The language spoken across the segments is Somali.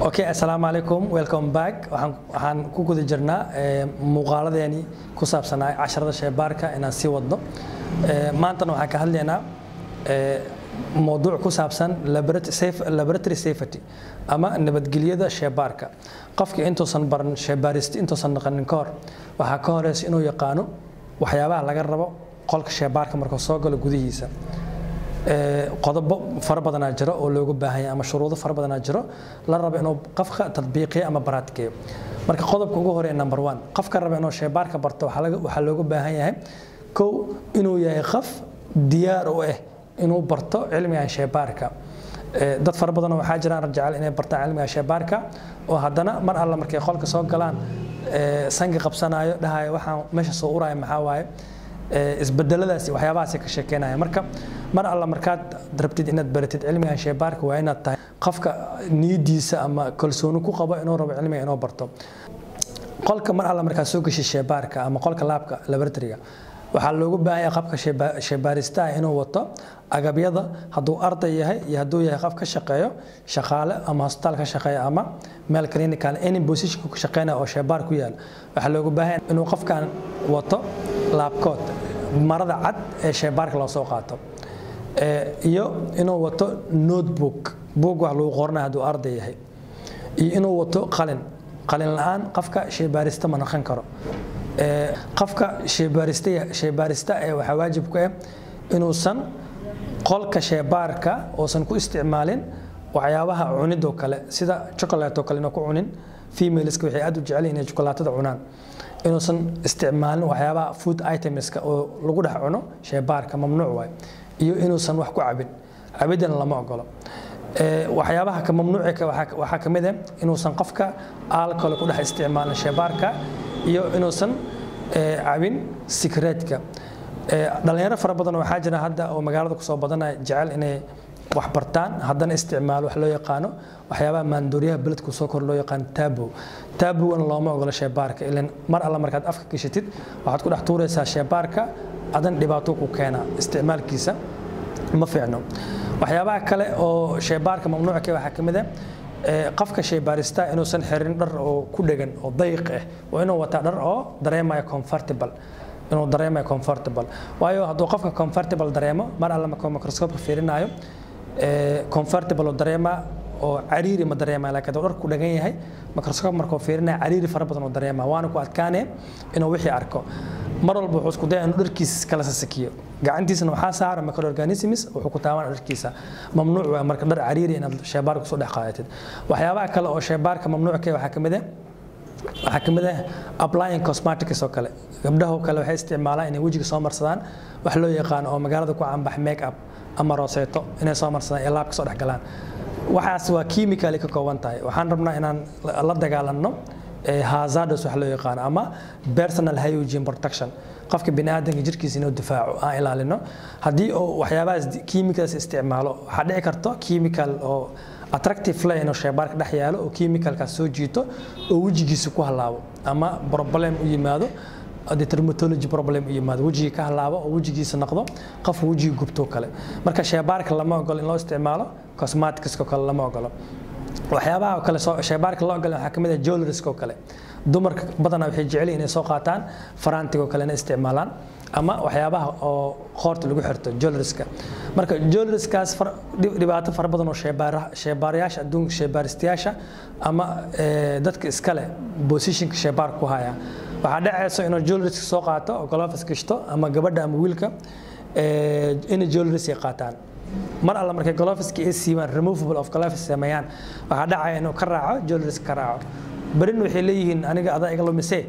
okay assalaamu calaykum welcome back waxaan waxaan ku guda jirnaa muuqaaladeeni ku saabsanaa casharada sheebaarka inaan sii wadno maantana waxaan ka hadlaynaa mowduuc ku saabsan laboratory safety ama nabadgelyada sheebaarka qofka intuusan baran sheebaaristi intuusan naqanin ka hor waxaa ka horeysa inuu yaqaano waxyaabaha laga rabo qolka sheebaarka markuu soo galo gudihiisa qodobo fara badanaa jiro oo looga baahan yahay ama shuruudo fara badanaa jiro la rabo inuu qofka tadbiiqiyo ama baraadkeeyo marka qodobka ugu horeeya number one qofka raba inuu sheebaarka barto waxaa looga baahan yahay kow inuu yahay qof diyaar u ah inuu barto cilmigan sheebaarka dad fara badanoo waxaa jiraan jecel inay bartaan cilmiga sheebaarka oo haddana mar alla markay qolka soo galaan sangi qabsanayo dhahayo waxaan meesha soo uraya maxaa waaye isbedeladaasi waxyaabahaasi ka sheekeynaya marka mar alla markaad rabtid inaad baratid cilmigan sheebaarka waa inaad tahay qofka niyadiisa ama kalsooni ku qabo inuu rabo cilmiga inuu barto qolka mar alla markaad soo geshid sheebaarka ama qolka laabka laboratoryga waxaa loogu baahan yahay qofka sheebaaristaha inuu wato agabyada hadduu arday yahay iyo hadduu yahay qof ka shaqeeyo shaqaale ama hosbitaal ka shaqeeya ama meel clinical any position ka shaqeynaya oo sheebaar ku yaal waxaa loogu baahan yahay inuu qofkan wato laabkood marada cad ee sheebaarka loo soo qaato iyo inuu wato notebook book wax lagu qoranaya hadduu arday yahay iyo inuu wato qalin qalin la-aan qofka sheebaarista ma naqan karo qofka sheebaarista ee waxaa waajib ku ah inuusan qolka sheebaarka uusan ku isticmaalin waxyaabaha cunidoo kale sida chocolate oo kale inuu ku cunin femaleska waxay aad u jecel inay chocolaatada cunaan inuusan isticmaalin waxyaabaha food itemska oo lagu dhex cuno sheebaarka mamnuuc waay iyo inuusan wax ku cabin cabidana lama ogolo waxyaabaha ka mamnuuci waxaa ka mid ah inuusan qofka alcohol ku dhex isticmaalin sheebaarka iyo inuusan cabin sikreetka dhalinyaro fara badan waxaa jira hadda oo magaalada kusoo badanaya jecel inay wax bartaan haddana isticmaalo wax loo yaqaano waxyaabaha maandooriyaha beledku soo kor loo yaqaano taabo taabogana looma ogolo sheebaarka ilan mar alla markaad afka gashatid waxaad ku dhex tuuraysaa sheebaarka adan dhibaato ku keena isticmaalkiisa ma fiicno waxyaabaha kale oo sheebaarka mamnuucka waxaa ka mid ah qofka sheybaarista inuusan xirin dhar oo ku dhegan oo dayiq ah waa inuu wataa dhar oo dareemaya comfortable inuu dareemayo comfortable waayo hadduu qofka comfortable dareemo mar alle markuu microscope fiirinayo comfortable oo dareema oo cariiri ma dareemaya laakiin hadduu dhar ku dhagan yahay microscope markuu fiirinayo cariiri fara badan oo dareema waana ku adkaanaya inuu wixii arko mar walba wuxuu isku daya inuu dharkiisa kala sasakiyo gacantiisana waxaa saara microorganisms wuxuu ku taaban dharkiisa mamnuuc waa marka dhar cariiri inaad sheebaarka kusoo dhex qaadatid waxyaabaha kale oo sheebaarka mamnuucka waxaa ka mid ah waxaa ka mid ah applying cosmetics oo kale gabdhaho kale waxay isticmaalaan inay wejiga soo marsadaan wax loo yaqaano oo magaalada ku caanbax make up ama rooseeto inay soo marsadaan ee laabka soo dhex galaan waxaas waa chemically ka kooban tahay waxaan rabnaa inaan la dagaalanno hazardos wax loo yaqaano ama personal hygiene protection qofka biniaadanka jirkiisa inuu difaaco aan ilaalino haddii uu waxyaabahaas chemicals isticmaalo waxaa dhici karto chemical oo attractive leh inuu sheebaarka dhex yaalo oo chemicalkaas soo jiito oo wejigiisa ku halaabo ama problem u yimaado dermatology problem u yimaado wejiga ka halaabo oo wejigiisa noqdo qof wejiga gubto kale marka sheebaarka lama ogolo in loo isticmaalo cosmeticska kale lama ogolo waxyaabaha kale sheebaarka loo ogolay waxaa ka mid ah jewelriska oo kale dumarka badanaa waxay jecel inay soo qaataan farantiga oo kale inay isticmaalaan ama waxyaabaha oo qoorta lagu xirto jewelriska marka jewelriskaas dhibaato fara badan oo sheebaarayaasha adduunka sheebaaristayaasha ama dadka iskale positionka sheebaarka ku haya waxaa dhacayso inuu jewelriska soo qaato oo golofis gashto ama gabadha ama wiilka inay jewelris qaataan mar alla markay golofiska ay siibaan removable of golofis sameeyaan waxaa dhacaya inuu ka raaco jewelris ka raaco berin waxay leeyihiin aniga adaa iga lumise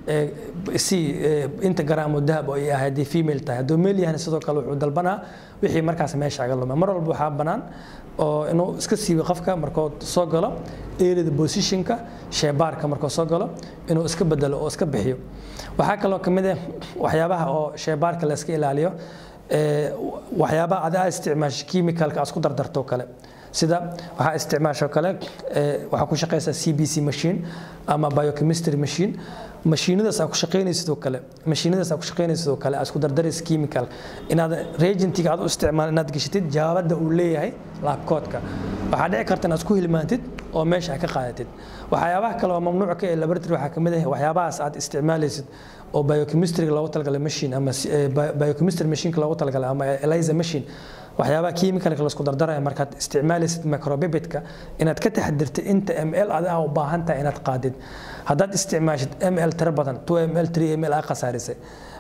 si inta garaam oo dahab oo ay ahay haddii female tahay hadduu male yahana sidoo kale wuxuu dalbanaa wixii markaas meesha aga lumay mar walba waxaa bannaan oo inuu iska siibo qofka markuu soo galo erida positionka sheebaarka markuu soo galo inuu iska bedelo oo iska bixiyo waxaa kaloo ka mid ah waxyaabaha oo sheebaarka la iska ilaaliyo waxyaabaha adaa isticmaasho chemicalka aad isku dardarto kale sida waxaa isticmaasho kale waxaa ku shaqeysaa c b c machine ama biochemistry machine mashiinadaas aad ku shaqeynaysid oo kale mashiinadaas aad ku shaqeynaysid oo kale aad isku dardaraysid chemical inaad reagentiga aad u isticmaal inaad gashatid jawaabada uu leeyahay laabkoodka waxaa dhici karta inaad isku hilmaantid oo meesha ka qaadatid waxyaabaha kale oo mamnuuc ka ee laboratory waxaa kamid ah waxyaabahaas aad isticmaalaysid oo biochemistryga loogu talagalay machine ama biochemistry machineka loogu talagalay ama ELISA machine waxyaabaha chemicalka laisku dardaraya markaad isticmaalaysid microbibidka inaad ka taxadirtid inta ml adiga u baahan tahay inaad qaadid haddaad isticmaashid ml tiro badan 2 ml 3 ml aa khasaarisay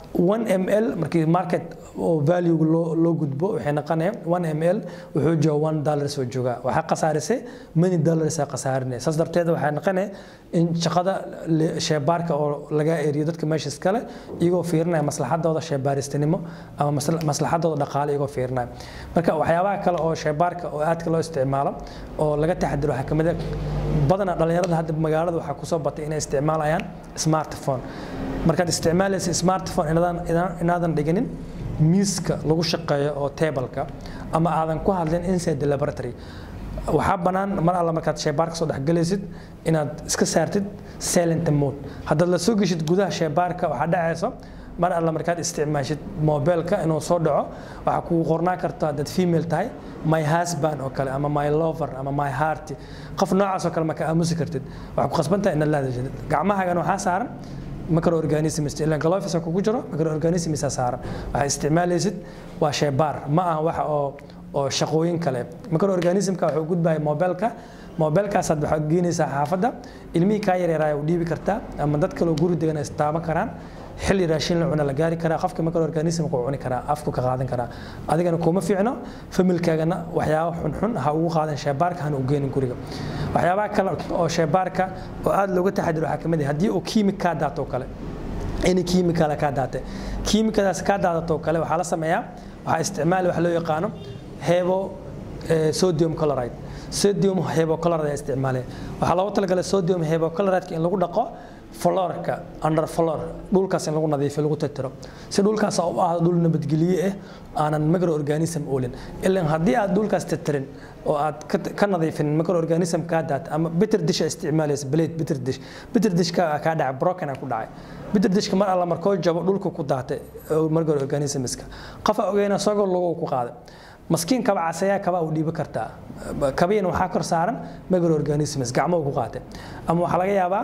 1 ml markii market oo value loo loo gudbo waxay noqonayaan 1 ml wuxuu jooga 1 dollar soo jooga waxaa khasaarisay many dollars aa khasaarinay saas darteed waxay noqonaya in shaqada sheebaarka oo laga eriyo dadka meesha iskale iyagoo fiirinaya maslaxadooda sheebaaristinimo ama maslaxadooda dhaqaale iyagoo fiirinaya marka waxyaabaha kale oo sheebaarka oo aadka loo isticmaalo oo laga taxadiro waxaa kamid ah badanaa dhalinyarada hadda magaalada waxaa kusoo batay inay isticmaalayaan smartphone markaad isticmaalaysa smartphone inaadan dhiginin miiska lagu shaqeeyo oo tableka ama aadan ku hadlin inside the laboratory waxaa bannaan mar alla markaad sheybaarka soo dhexgelaysid inaad iska saartid silent mode haddaad la soo geshid gudaha sheybaarka waxaa dhacayso mar alla markaad isticmaashid mobilka inuu soo dhaco waxaa kugu qornaan karta haddaad female tahay my husband oo kale ama my lover ama my heart qof noocaas oo kale ma ka aamusi kartid waxaa ku khasban tahay inaad la hadashid gacmahaagan waxaa saaran microorganisms ilan gloves kugu jiro microorganisms saaran waxaa isticmaalaysid waa sheybaar ma aha waxa oo oo shaqooyin kale microorganismka wuxuu gudbaya mobilka mobilkaasaad waxaad geenaysaa xaafadda ilmihii kaa yaryaraaya u dhiibi kartaa ama dad kaloo guri degan ay istaaban karaan xilli raashin la cuna la gaari karaa qofka microorganismka uu cuni karaa afku ka qaadan karaa adigana kuma fiicno familkaagana waxyaaba xunxun ha ugu qaadan sheebaarka hana u geenin guriga waxyaabaha kale oo sheebaarka oo aad looga taxadiro waxaa kamid ah haddii uu kiimik kaa daato kale any kiimikala kaa daatay kiimikadaas kaa daadato kale waxaa la sameeyaa waxaa isticmaali wax loo yaqaano hebo sodium chloride sodium hebochloride ayaa isticmaalaya waxaa loogu talagalay sodium hebochloride in lagu dhaqo florka under flor dhulkaas in lagu nadiifiyo lagu tirtiro si dhulkaas u ahdo dhul nabadgelye ah aanan microorganism oolin ilan haddii aad dhulkaas tirtirin oo aad ka nadiifin microorganism kaa daata ama bitter dish isticmaalaysa blade bitter dish bitter dish ka kaa dhacay broken ku dhacay bitter dishka mar alla markoo jabo dhulka ku daatay microorganismska qofa ogeyna sagoo lagu ku qaaday maskiin kaba casayaa kaba u dhiibi kartaa kabiina waxaa kor saaran microorganisms gacmo ku qaatay ama waxaa laga yaabaa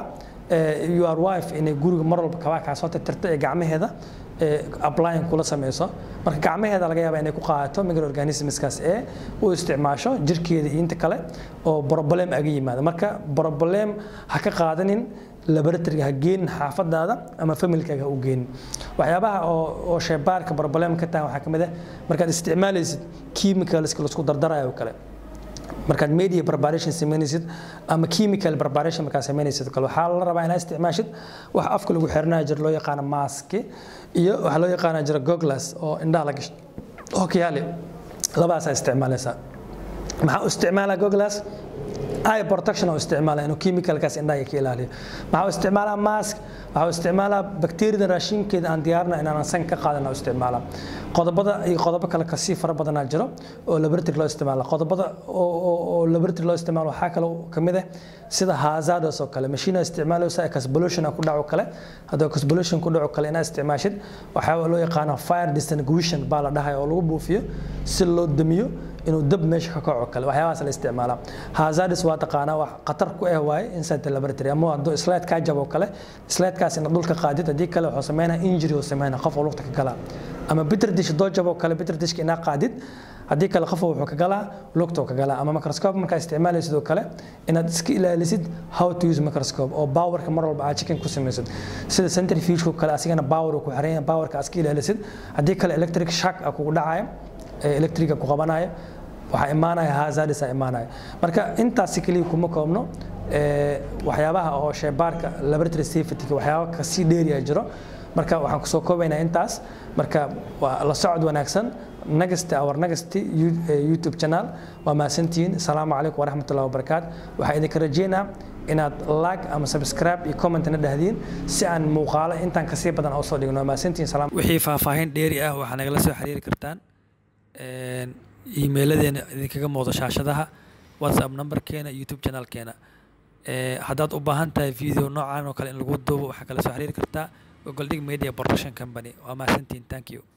your wife inay guriga mar walba kabaa kaa soo tirtirta ee gacmaheeda applying kula sameyso marka gacmaheeda laga yaabaa inay ku qaadato microorganismskaas ee u isticmaasho jirkeeda iyo inta kale oo problem aga yimaada marka problem ha ka qaadanin laboratoryga ha geenin xaafadaada ama familkaaga ha u geenin waxyaabaha oo sheebaarka problem ka tahan waxaa kamid ah markaad isticmaalaysid chemicalska laisku dardarayo kale markaad media preparation samaynaysid ama chemical preparation markaad samaynaysid kale waxaa la rabaa inaad isticmaashid wax afka lagu xirnaa jira loo yaqaano maski iyo waxaa loo yaqaana jira goglas oo indhaha la gasho oo kiyaali labadaasaa isticmaalaysaa maxaa u isticmaalaa goglas eye protection oo isticmaala inuu chemicalkaas indhaha ka ilaaliyo maxaa u isticmaalaa mask waxaa u isticmaalaa bakteeriyada raashinkeeda aan diyaarina inaanan san ka qaadan u isticmaalaa qodobada iyo qodobo kale kasii fara badanaa jiro oo laboratory loo isticmaala qodobada oo laboratory loo isticmaalo waxaa kale kamid ah sida hazardos oo kale machine isticmaalaysa explosion ku dhaco kale haddii explosion ku dhaco kale inaad isticmaashid waxaa loo yaqaano fire distinguishing baa la dhahay oo lagu buufiyo si loo damiyo inuu dab meesha ka kaco kale waxyaabahaas la isticmaalaa hazardis waa taqaanaa wax khatar ku ah waaye inside laboratory ama hadduu slide kaa jabo kale slidekaas inaad dhulka qaadid haddii kale wuxuu sameynaa injury uu sameynaa qof oo lugta ka galaa ama bitter dish doo jabo kale bitter dishka inaad qaadid haddii kale qof wuxuu ka galaa lugta ka galaa ama microscope markaa isticmaalaysid oo kale inaad iska ilaalisid how to use microscope oo powerka mar walba aad chicken ku samaysid sida centrifuge kale asigana power ku xiran yahay powerka aad iska ilaalisid haddii kale electric shock kugu dhacaya electriga ku qabanaya waxaa imaanaya hazardis aa imaanaya marka intaasi keliya kuma koobno waxyaabaha oo sheebaarka laboratory safety waxyaaba kasii dheeriya jiro marka waxaan kusoo koobaynaa intaas marka waa la socod wanaagsan next our next youtube channel waa mahadsantihiin asalaamu calaykum waraxmatullahi wabarakaat waxaa idinka rajeynaa inaad like ama subscribe iyo commentna dhahdiin si aan muuqaalo intaan kasii badan oo soo dhigno waa mahadsantihiin salaam wixii faahfaahin dheeri ah waxaa nagala soo xiriiri kartaan iimeyladeena idinkaga muuqdo shaashadaha whatsapp numberkeena youtube channelkeena haddaad u baahan tahay video noocan oo kale in lagu duubo waxaa kala soo xiriiri kartaa ogoldhig media production company waa mahadsantihiin thank you